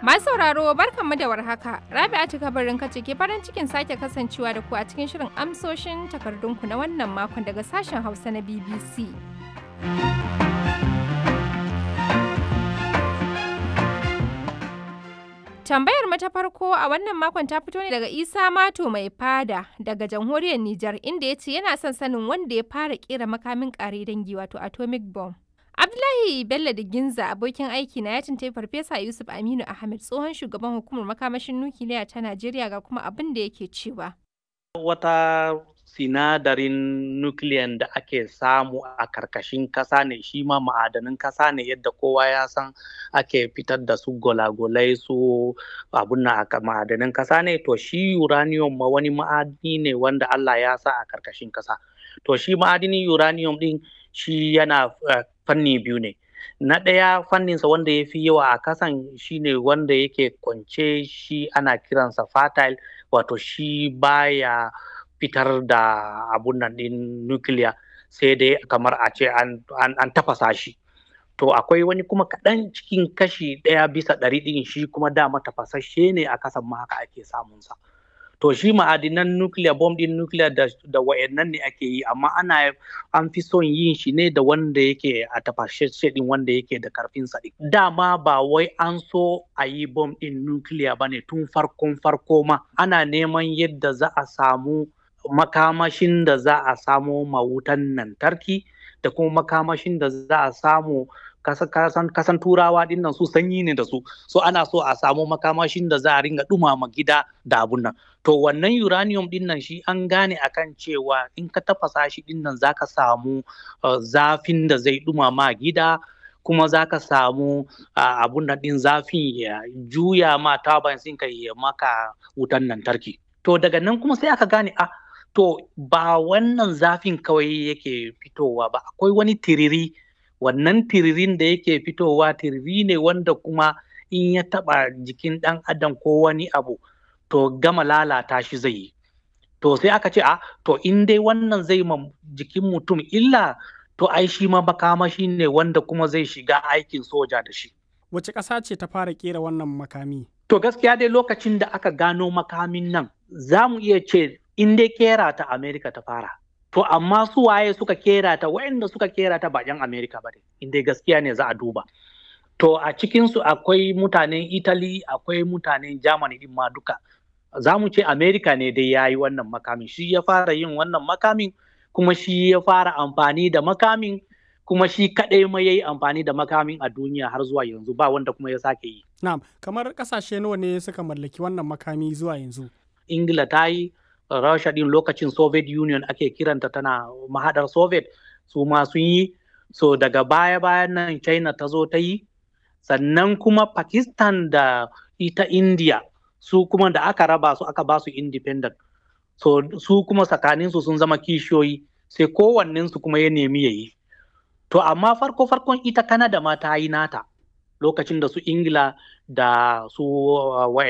Masu sauraro barkanmu da warhaka. Rabi'atu kabarin kace ke farin cikin sake kasancewa da ku a cikin shirin amsoshin takardunku na wannan makon daga sashen Hausa na BBC. Tambayar mu ta farko a wannan makon ta fito ne daga Isa Mato mai fada daga jamhuriyar Nijar inda ya ce yana son sanin wanda ya fara kera makamin kare dangi wato atomic bomb. Abdullahi Bello da Ginza abokin aiki na ya tuntai Farfesa Yusuf Aminu Ahmed tsohon shugaban hukumar makamashin nukiliya ta Najeriya ga kuma abin da yake cewa. Wata sinadarin nukiliyan da ake samu a karkashin kasa ne shi ma ma'adanin kasa ne yadda kowa ya san ake fitar da su golagolai su abun na ma'adanin kasa ne to shi uranium ma wani ma'adini ne wanda Allah ya sa a karkashin kasa to shi ma'adinin uranium din shi yana uh, fanni biyu ne na ɗaya fanninsa wanda ya fi yawa a kasan shine wanda yake kwance shi ana kiransa fertile wato shi baya fitar da abun nan ɗin nukiliya sai dai kamar a ce an, an, an tafasa shi to akwai wani kuma kaɗan cikin kashi ɗaya bisa ɗari ɗin shi kuma dama tafasashe ne a kasan ma haka ake samunsa to shi ma'adinan nukiliya bom ɗin nukiliya da, da wayannan ne ake yi amma ana an fi son yin shi ne da wanda yake a tafasashe ɗin wanda yake da karfin sa dama ba wai an so a yi bom ɗin nukiliya ba ne tun farkon farko ma ana neman yadda za a samu makamashin da za a samo mawutan lantarki da kuma makamashin da za a samu kasan, kasan turawa dinnan su sanyi ne da su so ana so a samu makamashin da za a ringa dumama gida da abun nan to wannan uranium dinnan shi an gane akan cewa in ka tafasa shi dinnan za ka samu uh, zafin da zai dumama gida kuma za ka samu uh, abun nan din zafin ya juya ma taban ka ya maka wutan lantarki to daga nan kuma sai aka gane a ah, to ba wannan zafin kawai yake fitowa ba akwai wani tiriri wannan tiririn da yake fitowa tiriri ne wanda kuma in ya taba jikin ɗan adam ko wani abu to gama lalata shi zai yi to sai aka ce a to in dai wannan zai ma jikin mutum illa to ai shi ma makamashi ne wanda kuma zai shiga aikin soja da shi wace ƙasa ce ta fara kera wannan makami to gaskiya dai lokacin da aka gano makamin nan za mu iya ce in dai kera ta Amerika ta fara. To amma su waye suka kera ta waɗanda suka kera ta ba 'yan Amerika ba ne, in dai gaskiya ne za a duba. To a cikinsu akwai mutanen Italy, akwai mutanen Germany din ma duka. Za mu ce Amerika ne dai ya yi wannan makamin, shi ya fara yin wannan makamin, kuma shi ya fara amfani da makamin, kuma shi kaɗai ma ya yi amfani da makamin a duniya har zuwa yanzu ba wanda kuma ya sake yi. Na'am, kamar ƙasashe nawa ne suka mallaki wannan makami zuwa yanzu? Ingila ta yi, Rasha din lokacin Soviet Union ake kiranta tana mahadar Soviet su ma sun yi so daga baya bayan nan China ta zo ta yi sannan kuma Pakistan da ita India su kuma da aka raba su aka ba su independent so su kuma tsakanin su sun zama kishiyoyi sai kowannen su kuma ya nemi ya yi to amma farko farkon ita Canada ma ta yi nata lokacin da su Ingila da su